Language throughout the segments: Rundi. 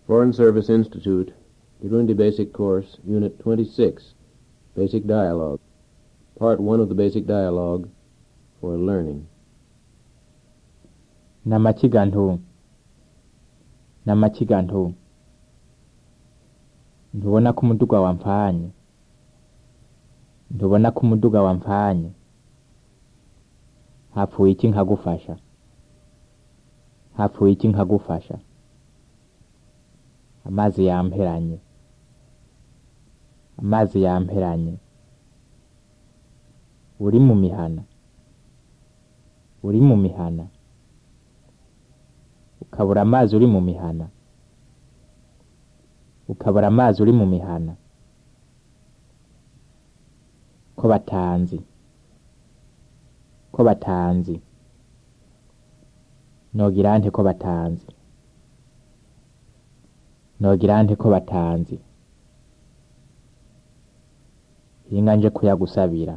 Foreign Service Institute, Kirundi Basic Course, Unit 26, Basic Dialogue, Part 1 of the Basic Dialogue for Learning. n'amakiga ntu n'amakiga ntu ntubona ko umuduga wampfanye ntubona ko umuduga wampfanye hapfuye iki nkagufasha hapfuye iki nkagufasha amazi yamperanye amazi yamperanye uri mu mihana uri mu mihana ukabura amazi uri mu mihana ukabura amazi uri mu mihana ko batanzi ko batanzi nogira nte ko batanzi nogira nte ko batanzi hinga nje kuyagusabira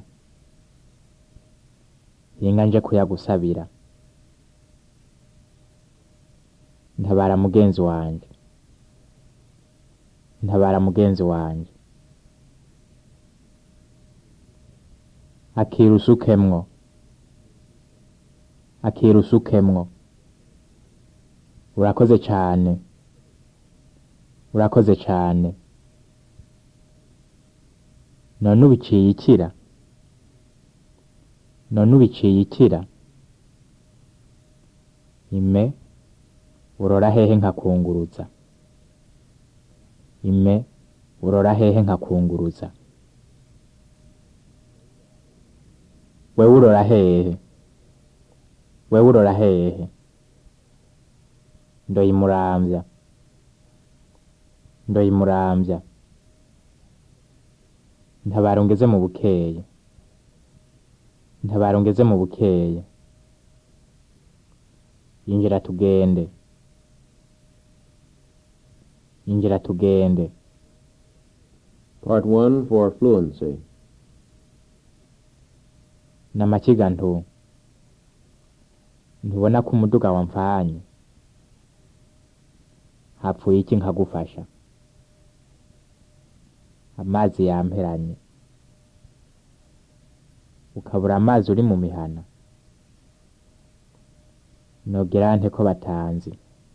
hinga nje kuyagusabira ntabara mugenzi wanje ntabara mugenzi wanje akira usukemwo akira usukemwo urakoze cane urakoze cane none ubiciye ikira none ubiciye ikira ime urora hehe nkakunguruza ime urora hehe nkakunguruza wewe urora hehe wewe urora hehe ndoyimuramvya ndoyimuramvya ntabara ungeze mu bukeye ntabara ungeze mu bukeye injira tugende injira tugende Part 1 for Fluency. n'amakiga ntu ntubona ko umuduga wampfanye hapfuye iki nkagufasha amazi yamperanye ukabura amazi uri mu mihana nogira nte ko batanzi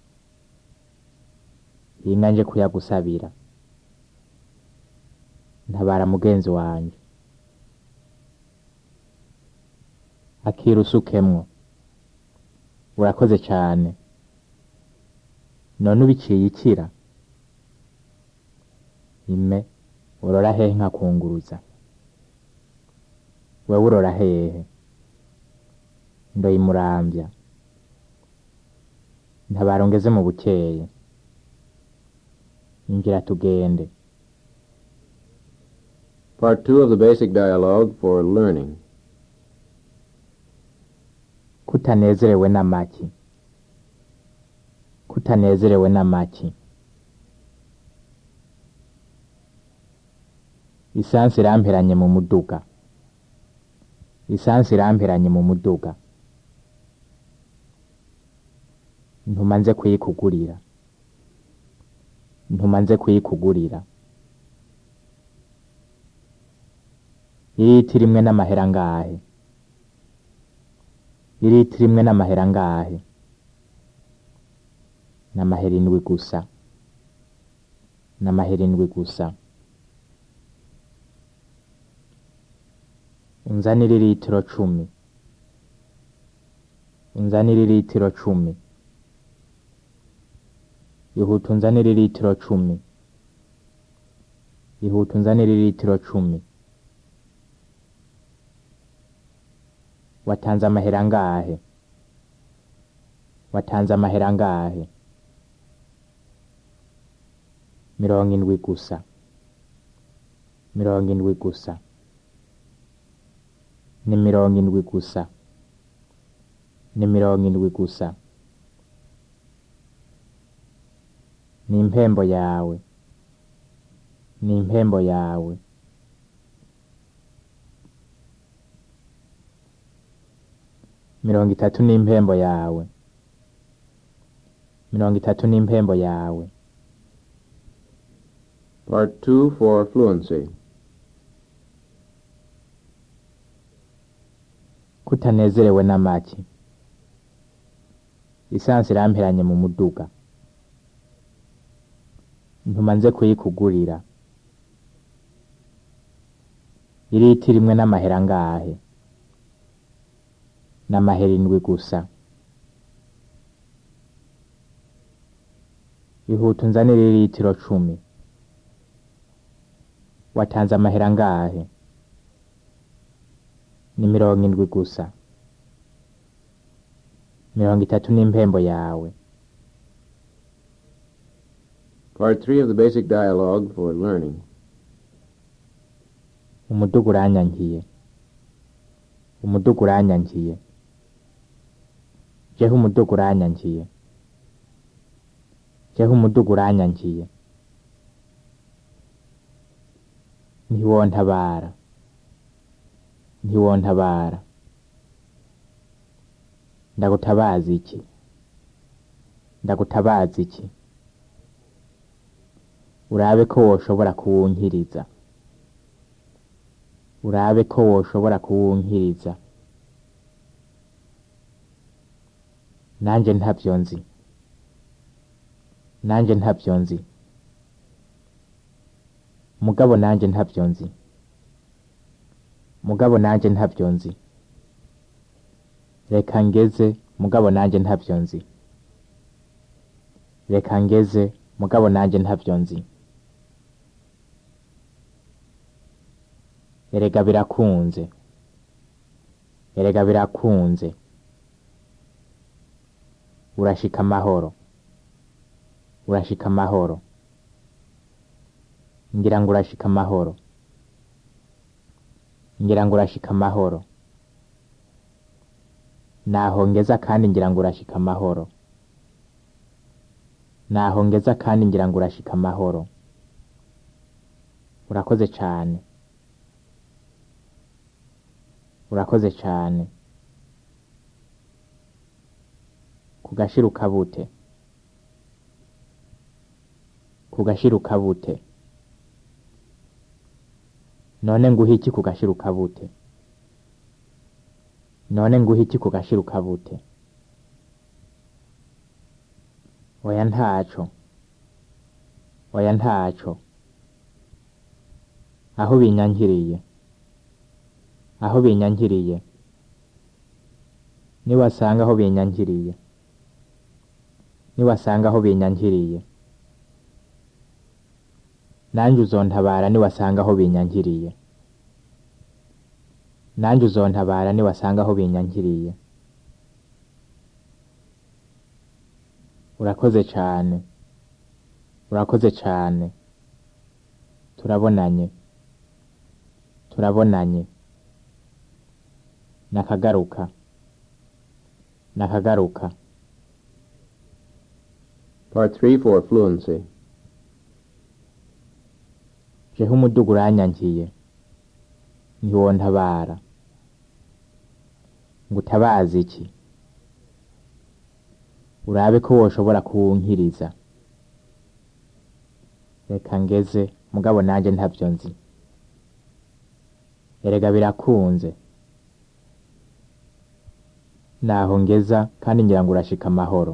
hinga nje kuyagusabira ntabara mugenzi wanje akira usukemwo urakoze cane none ubiciye ikira ime urora hehe nkakunguruza wewe urora hehe ndoyimuramvya ntabara ungeze mu bukeye injira tugende Part 2 of the Basic Dialogue for Learning. kutanezerewe n'amaki kutanezerewe n'amaki isansi iramperanye mu muduga isansi iramperanye mu muduga ntuma nze kuyikugurira ntuma nze kuyikugurira iriti rimwe n'amahera ngahe iriti rimwe n'amahera ngahe n'amahera indwi gusa n'amahera indwi gusa unzanire litiro cumi unzanire litiro cumi ihuta unzanire litiro cumi ihuta unzanire litiro cumi watanze amahera ngahe watanze amahera ngahe mirongo indwi gusa mirongo indwi gusa ni mirongo indwi gusa ni mirongo indwi gusa ni impembo yawe ni impembo yawe mirongo itatu n'impembo yawe mirongo itatu n'impembo yawe Part 2 for fluency. kutanezerewe n'amaki lisansi iramperanye mu muduga ntuma nze kuyikugurira iriti rimwe n'amahera angahe n'amahera indwi gusa ihuta unzanire iritiro cumi watanze amahera angahe ni mirongo indwi gusa mirongo itatu n'impembo yawe Part 3 of the basic dialogue for learning. umuduga uranyankiye umuduga uranyankiye jeho umuduga uranyankiye jeho umuduga uranyankiye ntiwontabara ntiwontabara ndagutabaza iki ndagutabaza iki urabe ko woshobora kuwunkiriza urabe ko woshobora kuwunkiriza nanjye ntabyo nzi nanjye ntabyo nzi mugabo nanjye ntabyo nzi mugabo nanjye ntabyo nzi reka ngeze mugabo nanjye ntabyo nzi reka ngeze mugabo nanjye ntabyo nzi erega birakunze erega birakunze urashika amahoro urashika amahoro ngira ngo urashika amahoro ngira ngo urashika amahoro naho ngeza kandi ngira ngo urashika amahoro naho ngeza kandi ngira ngo urashika amahoro urakoze cane urakoze cane kugashiruka bute kugashiruka bute none nguhe iki kugashiruka bute none nguhe iki kugashiruka bute oya ntaco oya ntaco aho binyankiriye aho binyankiriye niwasanga aho binyankiriye niwasanga aho binyankiriye nanjye uzontabara niwasanga aho binyankiriye nanjye uzontabara niwasanga aho binyankiriye urakoze cane urakoze cane turabonanye turabonanye nakagaruka nakagaruka Part 3 for fluency. jeho umuduga uranyankiye ntiwontabara ngo utabaza iki urabe ko woshobora kuwunkiriza reka ngeze mugabo nanjye ntabyo nzi erega birakunze naho ngeza kandi ngira ngo urashika amahoro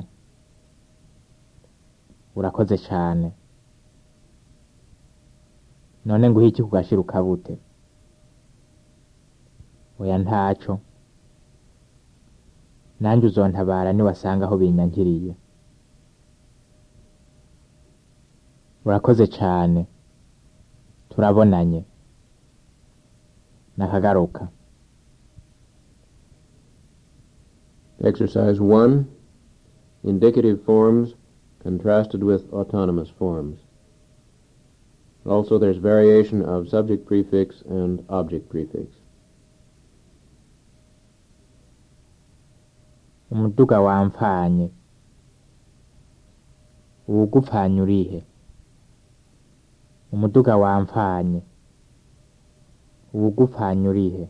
urakoze cane none nguhe iki kugashiruka bute oya ntaco nanjye uzontabara niwasanga aho binyankiriye urakoze cane turabonanye nakagaruka Exercise 1. Indicative forms contrasted with autonomous forms. Also, there's variation of subject prefix and object prefix. umuduga wamfanye uwugupfanye urihe umuduga wamfanye uwugupfanye urihe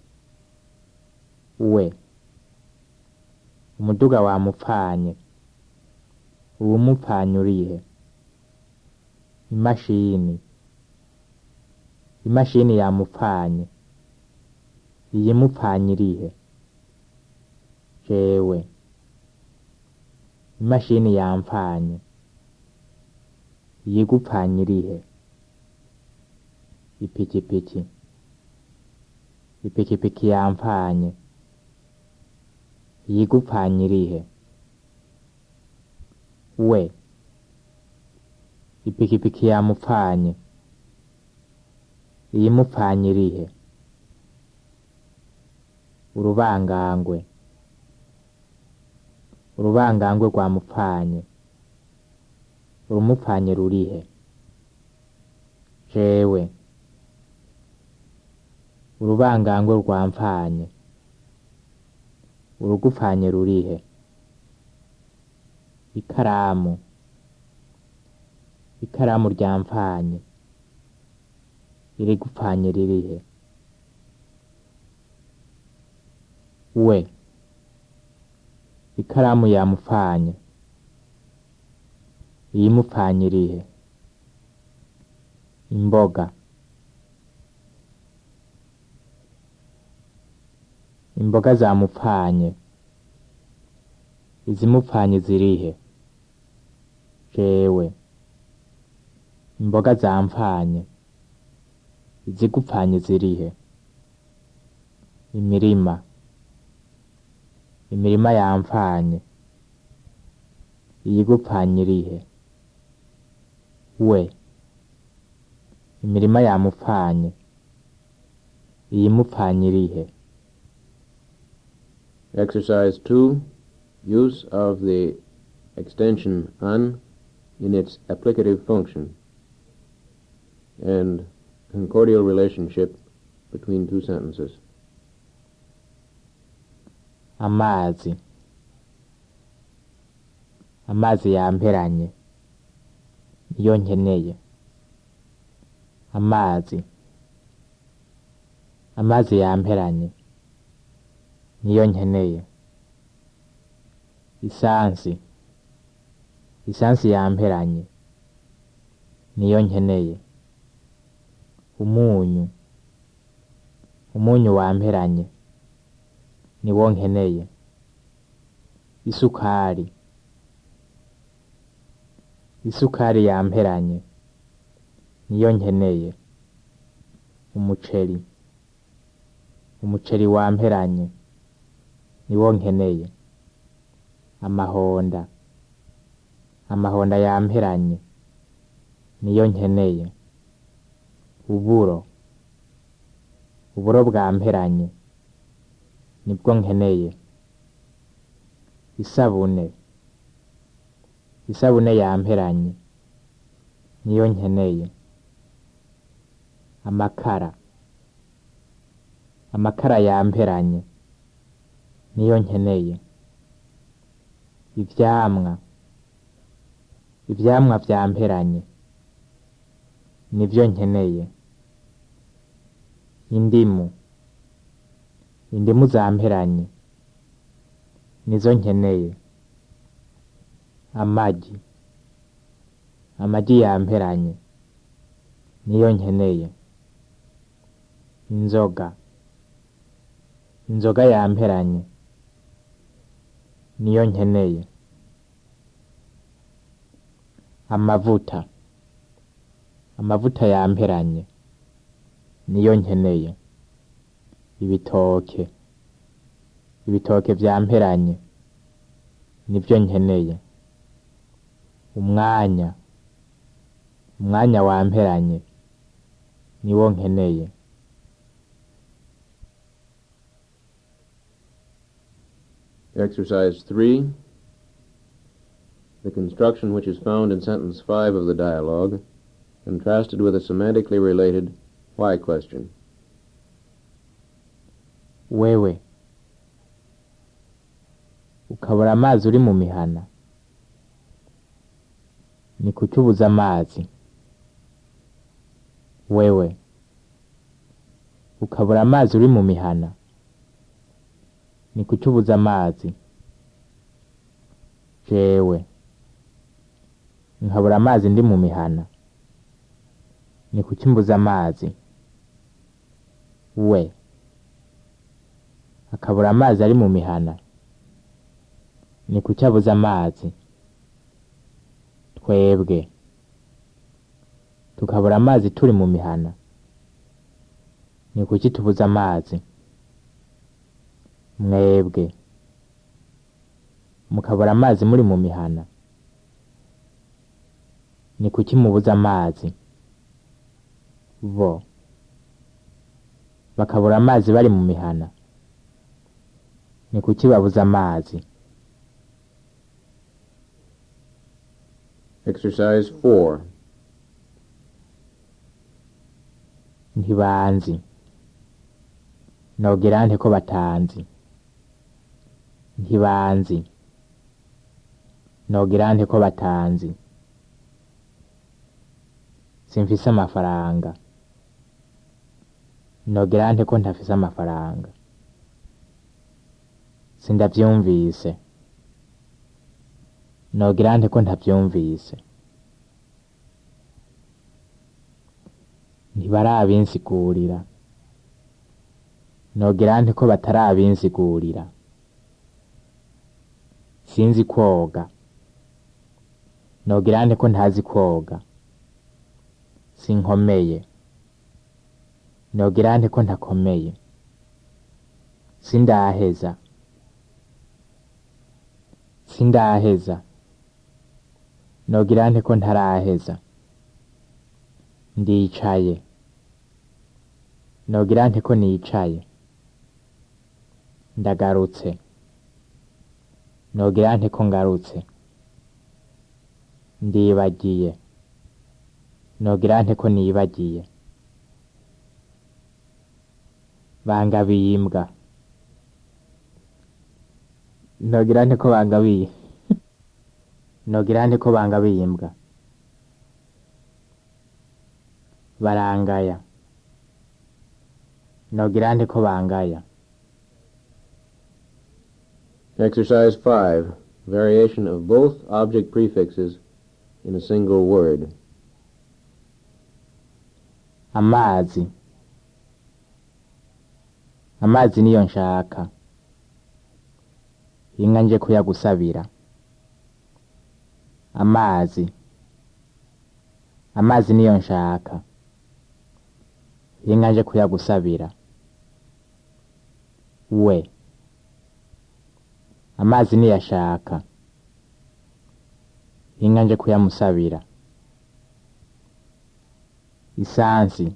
we umuduga wamupfanye uwumupfanye urihe imashini imashini yamupfanye iyimupfanye irihe jewe imashini yampfanye iyigupfanye irihe ipikipiki ipikipiki yampfanye iyigupfanye irihe we ipikipiki yamupfanye iyimupfanye irihe urubangangwe urubangangwe rwamupfanye urumupfanye rurihe jewe urubangangwe rwampfanye urugupfanye rurihe ikaramu ikaramu ryampfanye irigupfanye ririhe we ikaramu yamupfanye iyimupfanye irihe imboga imboga zamupfanye izimupfanye zirihe jewe imboga zampfanye izigupfanye zirihe imirima imirima yampfanye iyigupfanye irihe we imirima yamupfanye iyimupfanye irihe Exercise 2. Use of the extension an in its applicative function and concordial relationship between two sentences. amazi amazi yamperanye niyo nkeneye amazi amazi yamperanye niyo nkeneye isansi isansi yamperanye niyo nkeneye umunyu umunyu wamperanye niwo nkeneye isukari isukari yamperanye niyo nkeneye umuceri umuceri wamperanye niwo nkeneye amahonda amahonda yamperanye niyo nkeneye uburo uburo bwamperanye nibwo nkeneye isabune isabune yamperanye niyo nkeneye amakara amakara yamperanye niyo nkeneye ivyamwa ivyamwa vyamperanye nivyo nkeneye indimu indimu zamperanye nizo nkeneye amagi amagi yamperanye niyo nkeneye inzoga inzoga yamperanye niyo nkeneye amavuta amavuta yamperanye niyo nkeneye ibitoke ibitoke vyamperanye nivyo nkeneye umwanya umwanya wamperanye niwo nkeneye Exercise 3. The construction which is found in sentence 5 of the dialogue, contrasted with a semantically related why question. wewe ukabura amazi uri mu mihana ni kuki ubuze amazi wewe ukabura amazi uri mu mihana ni kuki ubuze amazi jewe nkabura amazi ndi mu mihana ni kuki mbuze amazi we akabura amazi ari mu mihana ni kuki abuze amazi twebwe tukabura amazi turi mu mihana ni kuki tubuze amazi mwebwe mukabura amazi muri mu mihana ni kuki mubuze amazi bo bakabura amazi bari mu mihana ni kuki babuze amazi Exercise 4. ntibanzi nogira nte ko batanzi ntibanzi nogira nte ko batanzi simfise amafaranga nogira nte ko ntafise amafaranga sindavyumvise nogira nte ko ntavyumvise ntibarabinsigurira nogira nte ko batarabinsigurira sinzi kwoga nogira nte ko ntazi kwoga sinkomeye nogira nte ko ntakomeye sindaheza sindaheza nogira nte ko ntaraheza ndicaye nogira nte ko nicaye ndagarutse nogira nte ko ngarutse ndibagiye nogira nte ko nibagiye bangabiye imbwa nogira nte ko bangabiye nogira nte ko bangabiye imbwa barangaya nogira nte ko bangaya Exercise 5. Variation of both object prefixes in a single word. amazi amazi niyo nshaka inka nje kuyagusabira amazi amazi niyo nshaka inka nje kuyagusabira we amazi niyo ashaka inka nje kuyamusabira isansi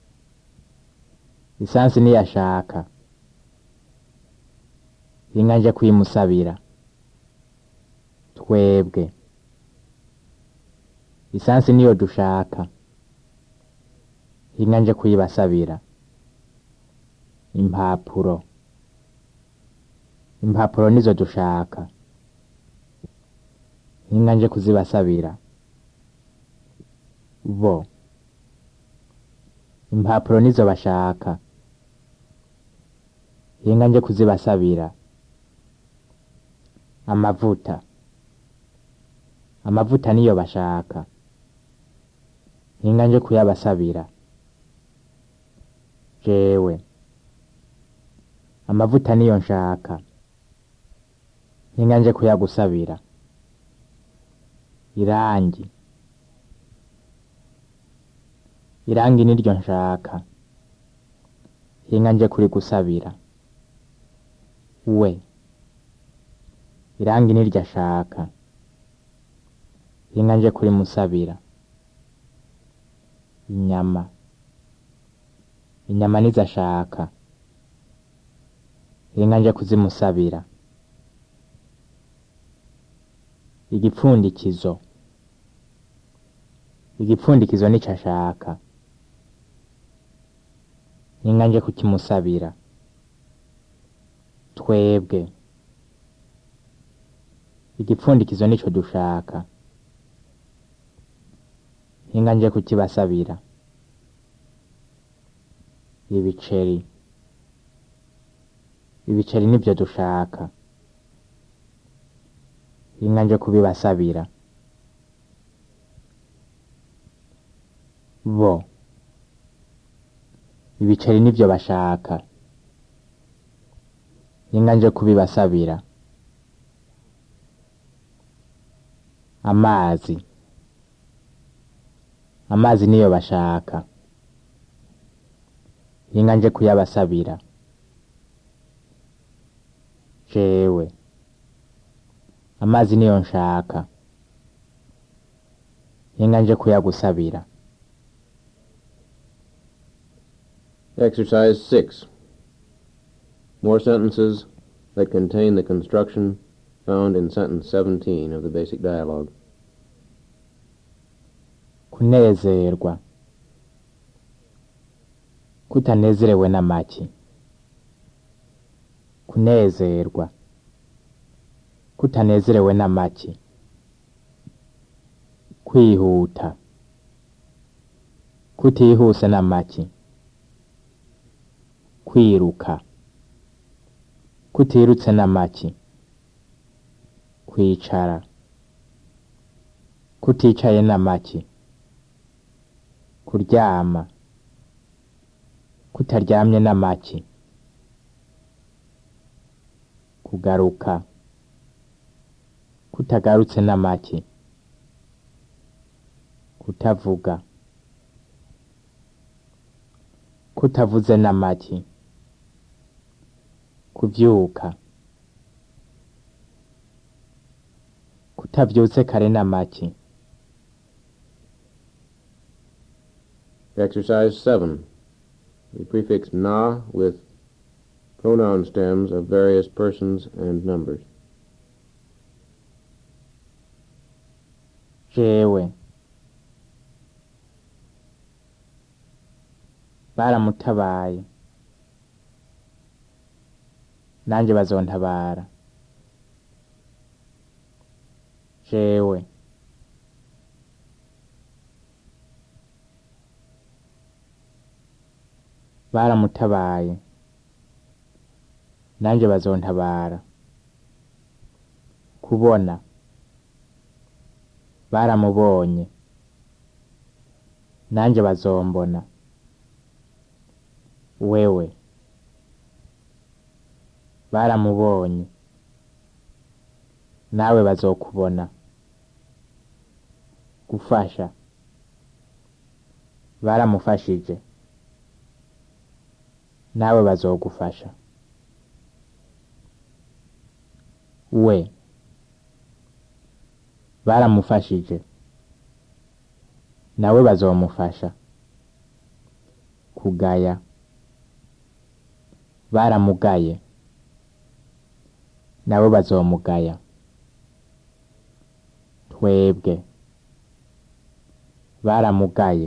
isansi niyo ashaka inka nje kuyimusabira twebwe isansi niyo dushaka inka nje kuyibasabira impapuro impapuro nizo dushaka inka nje kuzibasabira bo impapuro nizo bashaka inka nje kuzibasabira amavuta amavuta niyo bashaka inka nje kuyabasabira jewe amavuta niyo nshaka inka nje kuyagusabira irangi irangi niryo nshaka inka nje kurigusabira we irangi niryo ashaka inka nje kurimusabira inyama inyama nizo ashaka inka nje kuzimusabira igipfundikizo igipfundikizo nico ashaka inka nje kukimusabira twebwe igipfundikizo nico dushaka inka nje kukibasabira ibiceri ibiceri nibyo dushaka inka nje kubibasabira bo ibiceri nivyo bashaka inga nje kubibasabira amazi amazi niyo bashaka inga nje kuyabasabira jewe amazi niyo nshaka inga nje kuyagusabira Exercise 6. More sentences that contain the construction found in sentence 17 of the basic dialogue. kunezerwa kutanezerewe na make kunezerwa kutanezerewe na make kwihuta kutihuse na make kwiruka kutirutse na make kwicara kuticaye na make kuryama kutaryamye na make kugaruka kutagarutse na make kutavuga kutavuze na make kuvyuka kutavyutse kare na make Exercise 7. We prefix na with pronoun stems of various persons and numbers. jewe baramutabaye nanjye bazontabara jewe baramutabaye nanjye bazontabara kubona baramubonye nanjye bazombona wewe baramubonye nawe bazokubona gufasha baramufashije nawe bazogufasha we baramufashije nawe bazomufasha kugaya baramugaye nabo bazomugaya twebwe baramugaye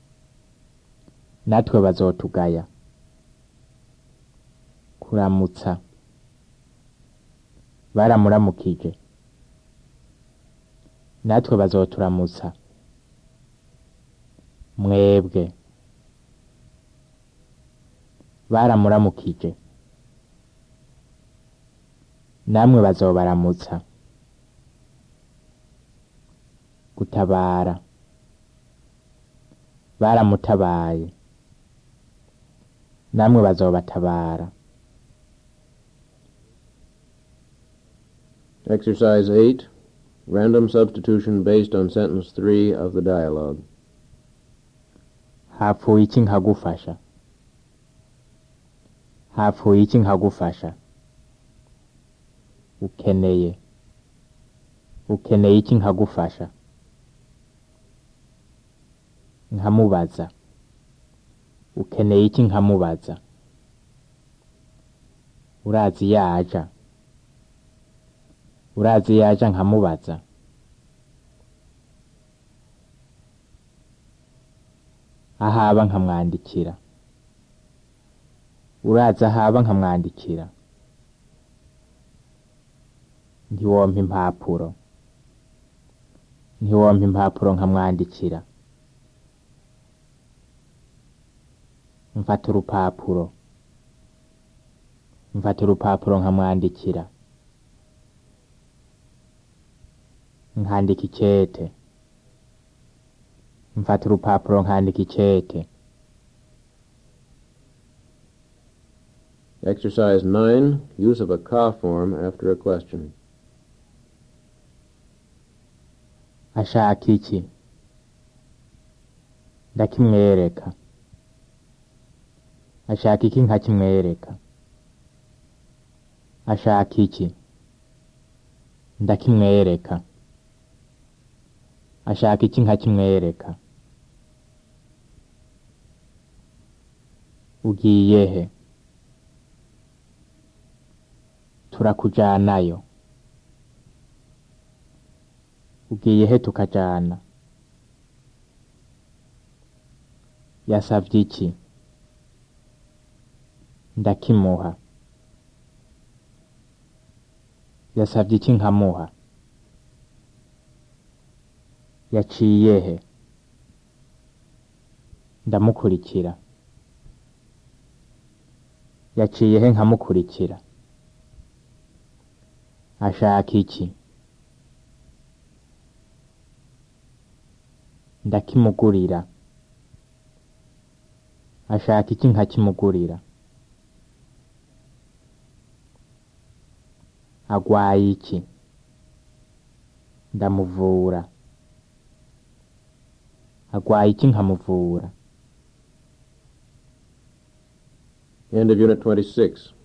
natwe bazotugaya kuramutsa baramuramukije natwe bazoturamutsa mwebwe baramuramukije namwe bazobaramutsa gutabara baramutabaye namwe bazobatabara Exercise 8. Random substitution based on sentence 3 of the dialogue. hapfuye iki nkagufasha hapfuye iki nkagufasha ukeneye ukeneye iki nkagufasha nkamubaza ukeneye iki nkamubaza urazi yaja urazi yaja nkamubaza ahaba nkamwandikira uraza ahaba nkamwandikira ntiwompa impapuro ntiwompa impapuro nkamwandikira mfata urupapuro mfata urupapuro nkamwandikira nkandika icete mfata urupapuro nkandika icete Exercise 9, use of a ka form after a question. ashaka iki ndakimwereka ashaka iki nkakimwereka ashaka iki ndakimwereka ashaka iki nkakimwereka ugiye he turakujanayo ugiye he tukajana yasavye iki ndakimuha yasavye iki nkamuha yaciye he ndamukurikira yaciye he nkamukurikira ashaka iki ndakimugurira ashaka iki nkakimugurira agwaye iki ndamuvura agwaye iki nkamuvura End of Unit 26.